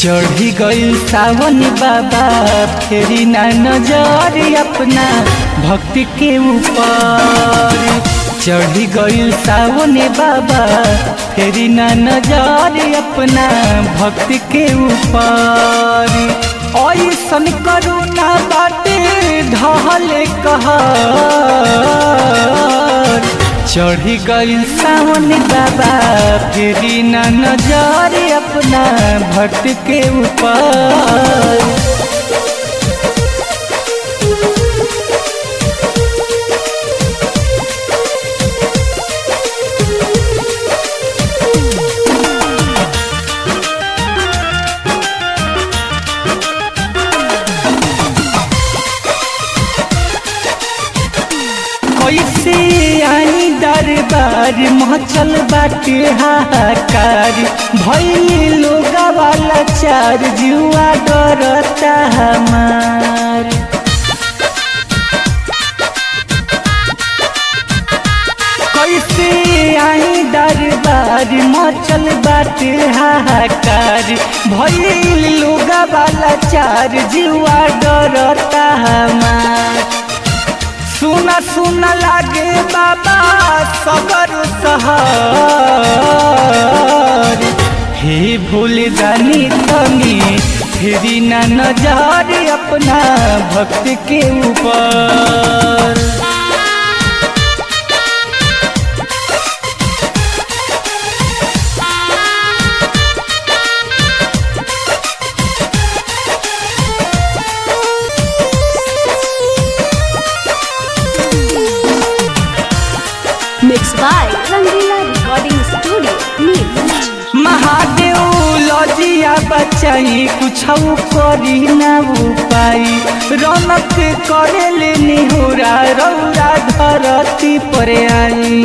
चढ़ी गई सावन बाबा फेरी ना नजर अपना भक्ति के ऊपर चढ़ी गई सावन बाबा फेरी ना नजर अपना भक्ति के ऊपर ऐसन करुणा बाटे ढहल कहर चढ़ी गई सावन बाबा फेरी ना नजर अपना भक्त के ऊपर कैसे आई दरबार मचल बाटे हाहाकार भैल लोग वाला चार जुआ डरता हमार कैसे आई दरबार मचल बाटे हाहाकार भैल लोग वाला चार जुआ डरता हमार सुना सुना लागे बाबा सगर सहर हे भूल जानी तनी फेरी ना नजर अपना भक्त के ऊपर Mixed by Rangila Recording Studio, Neeraj. Mahadev लजिया बचाई कुछ करी ना उपाई रौनक करे ले निहुरा रौरा धरती पर आई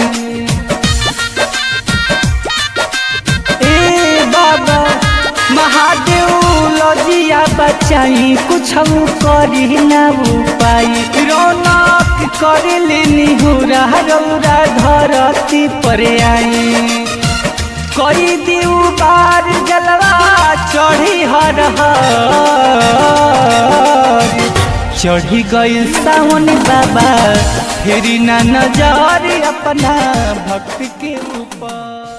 ए बाबा महादेव लजिया बचाई कुछ करी ना उपाई रौनक करे ले निहुरा रौरा धरती पर आई कई दिउ बार जलवा चढ़ी हर हर चढ़ी गई सावन बाबा फेरी ना नजर अपना भक्त के ऊपर